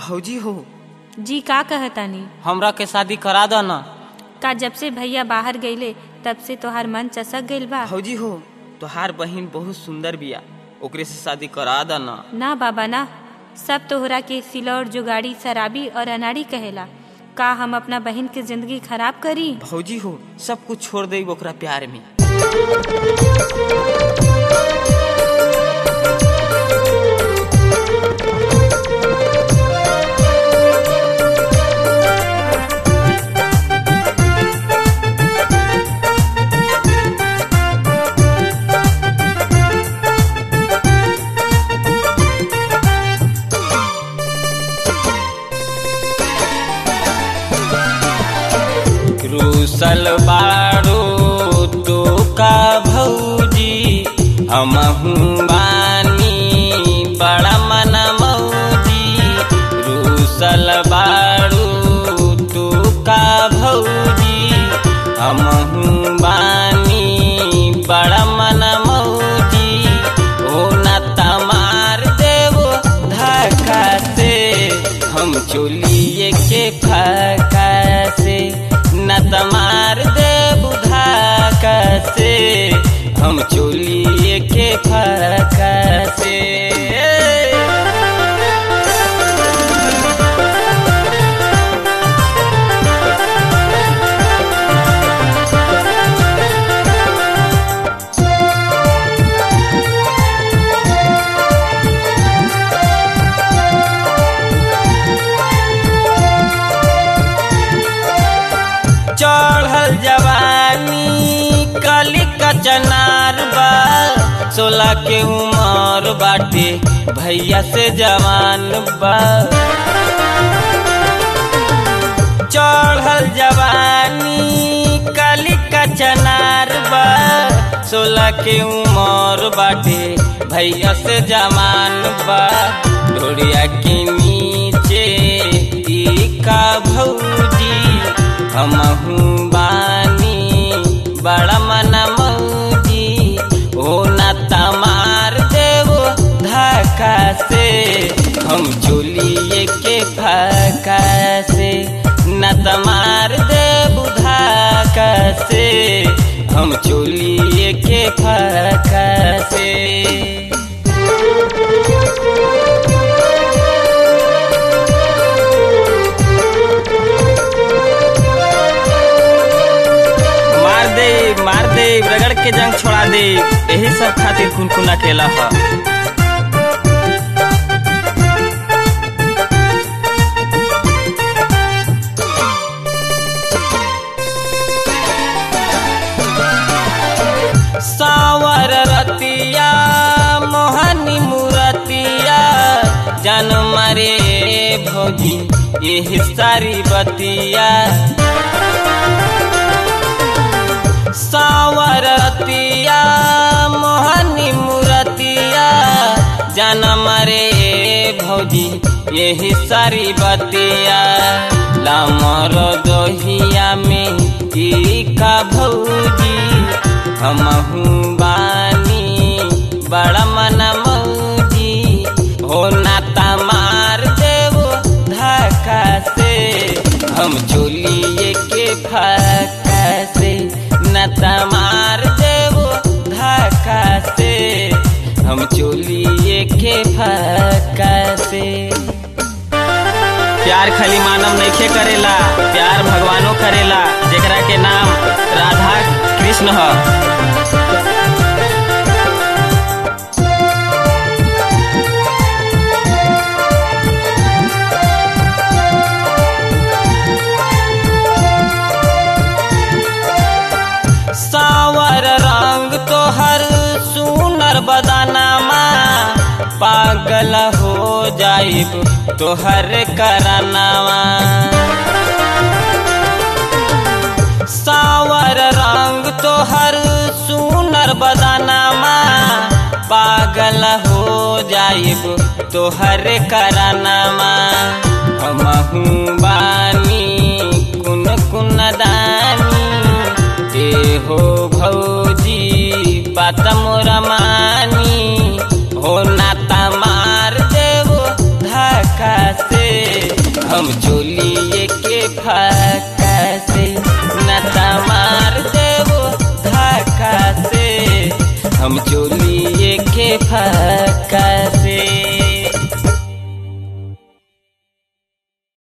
भौजी हो जी का कहतानी हमरा के शादी करा दो ना का जब से भैया बाहर गईले तब से तोहार मन चसक गईल बा भौजी हो तोहार बहिन बहुत सुंदर बिया ओकरे से शादी करा द ना ना बाबा ना सब तोहरा के सिलौर जुगाड़ी शराबी और अनाड़ी कहेला का हम अपना बहन के जिंदगी खराब करी भौजी हो सब कुछ छोड़ दे ओकरा प्यार में रूसल बारो तो का भौजी हमहू बानी बड़ा मन मौजी रूसल बारो तो का भौजी हमहू बानी बड़ा मन मौजी ओ न तमार देवो धक्का से हम चोलिए के फका से न तमार दे बुधा से हम चोलिए के फका से चढ़ल जवानी कली कचनार बा सोलह के उमर बाटे भैया से जवान बा चढ़ल जवानी कली कचनार बा सोलह के उमर बाटे भैया से जवान बा ढोड़िया के नीचे ई का भौजी हमहू बानी बड़ा मन मौजी ओ न तमार देवो धक्का से हम चोलिए के फका से न तमार देव धक्का से हम चोलिए के फका से मार दे मार दे रगड़ के जंग छोड़ा दे यही सब खातिर कुनकुना केला ह सावर रतिया मोहनी मुरतिया जन मरे भोगी यही सारी बतिया सावरतिया मोहनी मुरतिया जनम रे भौजी यही सारी बतिया लामर दोहिया में ई का भौजी हमहू बानी बड़ा मन मौजी हो ना तमार देवो धक्का से हम चोलिए के फका से न तमार देवो धक्का से हम चोलिए के फका से प्यार खाली मानव नइखे करेला प्यार भगवानो करेला जेकरा के नाम राधा कृष्ण ह सावर रंग तोहर सुनर बदानामा पागल हो जाइब तोहर करनावा सावर रंग तोहर सुनर बदानामा पागल हो जाइब तोहर करनामा हमहू बानी कुन कुन दानी ए हो भौजी बात मोरा मानी हो नाता मार देवो धक्का से हम चोलिए के फाका से नता मार देवो धाका से हम चोलिए के फाका